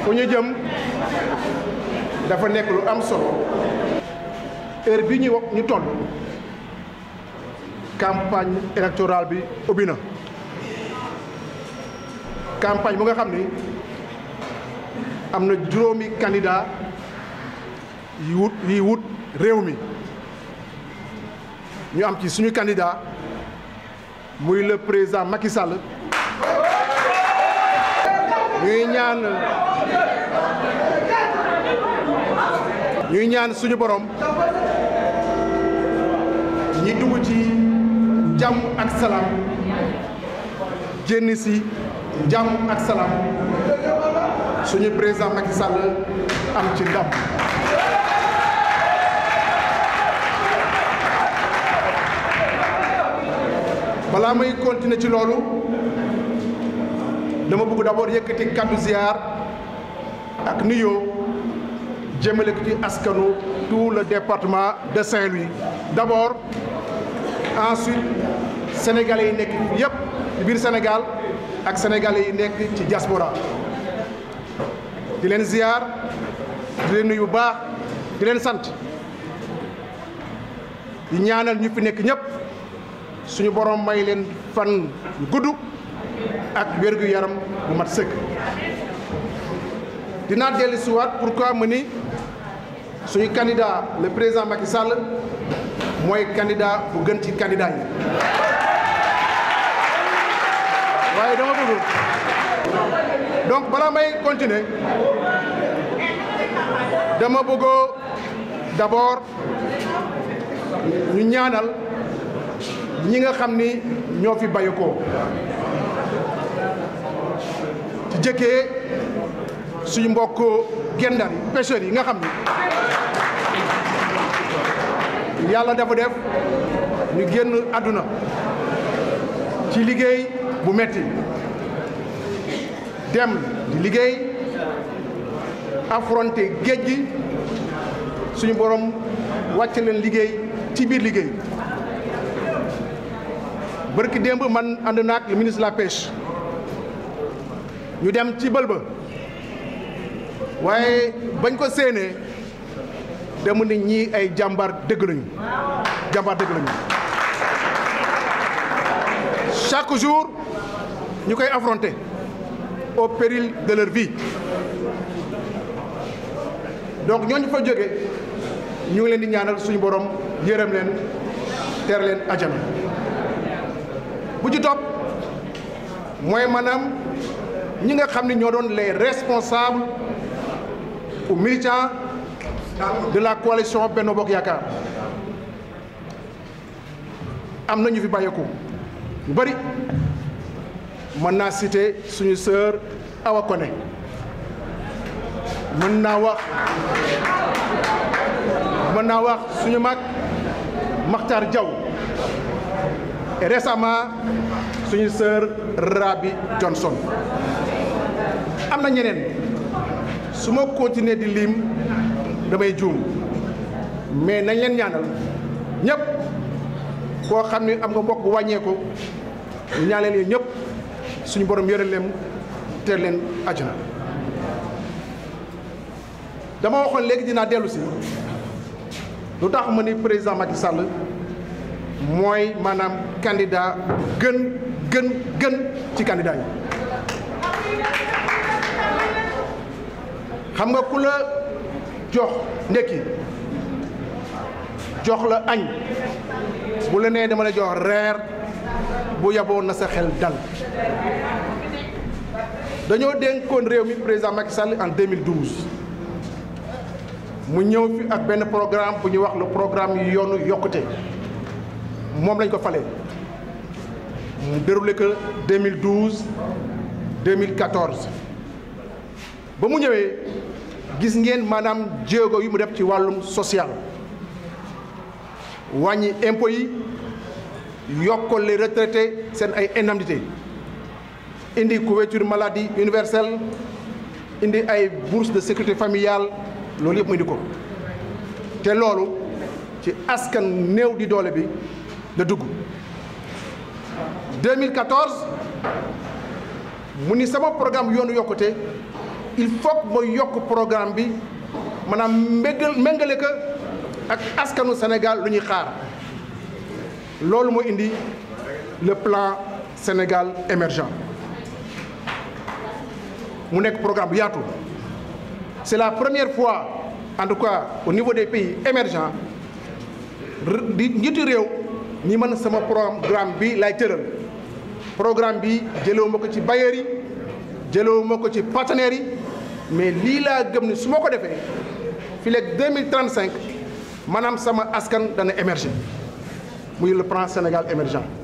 fu ñu jëm dafa nekk lu am solo heure bi ñu wax ñu toll campagne électorale bi ubbi na campagne bu nga xam ni am na juróomi candidat yi wut yi wut réew mi ñu am ci suñu candidat muy le président Macky Sall ñuy ñaan ñuy ñaan suñu borom ñi dugg ci jàmm ak salaam génn si jàmm ak salaam suñu président Macky Sall am ci ndam balaa may continuer ci loolu dama bëgg d'abord yëkkati kàddu ziar ak nuyoo jëmale ko ci askanu tout le département de Saint-Louis d'abord ensuite sénégalais yi nekk yépp ci biir Sénégal ak sénégalais yi nekk ci diaspora di leen ziar di leen nuyu bu baax di leen sant di ñaanal ñu fi nekk ñépp suñu borom may leen fan yu gudd ak wérgu yaram bu mat sëkk dinaa dellu si waat pourquoi mu ni suñu candidat le président Macky Sall mooy candidat bu gën ci candidat yi waaye dama bëgg donc balaa may continuer dama bëggoo d'abord ñu ñaanal ñi nga xam ni ñoo fi bàyyi ko ci jëkkee suñu mbokk gendar yi pêcheurs yi nga xam ni yàlla dafa def ñu génn àdduna ci liggéey bu metti dem di liggéey affronter géej gi suñu borom wàcc leen liggéey ci biir liggéey bërki démb man ànd naak le ministre de la pêche ñu dem ci bël ba waaye bañ ko séenee demu ni ñii ay jàmbaar dëgg lañu jàmbaar dëgg lañu chaque jour ñu koy affronter au péril de leur vie donc ñooñu fa jóge ñu ngi leen di ñaanal suñu borom yërëm leen teer leen ajana bu ci topp mooy maanaam ñi nga xam ne ñoo doon les responsables ou militants de la coalition Benno Bokk Yaakaar am na ñu fi bàyyeeku ñu bari mën naa citer suñu sœur Awa Koné mën naa wax mën naa wax suñu mag Makhtar Diaw et récemment suñu sœur Rabi Johnson am na ñeneen su ma continuer di lim damay juum mais nañ leen ñaanal ñëpp koo xam ne am nga mbokk bu wàññeeku ñu ñaanal leen ñëpp suñu borom yore leen teel leen àjjana dama waxoon léegi dinaa dellu si lu tax ma ni président Macky Sall mooy maanaam candidat gën gën gën ci candidat yi xam nga ku la jox ndekki jox la añ bu la nee dama la jox reer bu yaboon na sa xel dal dañoo dénkoon réew mi président Macky Sall en 2012 mu ñëw fi ak benn programme bu ñuy wax le programme yu yoonu yokkute moom lañ ko falee mu déroulé que 2012 2014 ba mu ñëwee gis ngeen maanaam jéego yu mu def ci wàllum social wàññi impôts yi yokkal les retraités seen ay indemnités indi couverture maladie universelle indi ay bourse de sécurité familiale loolu yëpp mu indi ko te loolu ci askan néew di doole bi la dugg 2014 mu ni sama programme yoonu yokkute il faut que mooy yokk programme bi maanaam mbéggal méngale ko ak askanu Sénégal lu ñuy xaar loolu moo indi le plan Sénégal émergent mu nekk programme bu yaatu c'est la première fois en tout cas au niveau des pays émergents di njiitu réew ñi mën sama programme bi lay tëral programme bi jëlewu ma ko ci bailleurs yi jëlewu ma ko ci partenaires yi mais lii laa gëm ni su ma ko defee fii léegi 2035 maanaam sama askan dana émerger muy le plan Sénégal émergent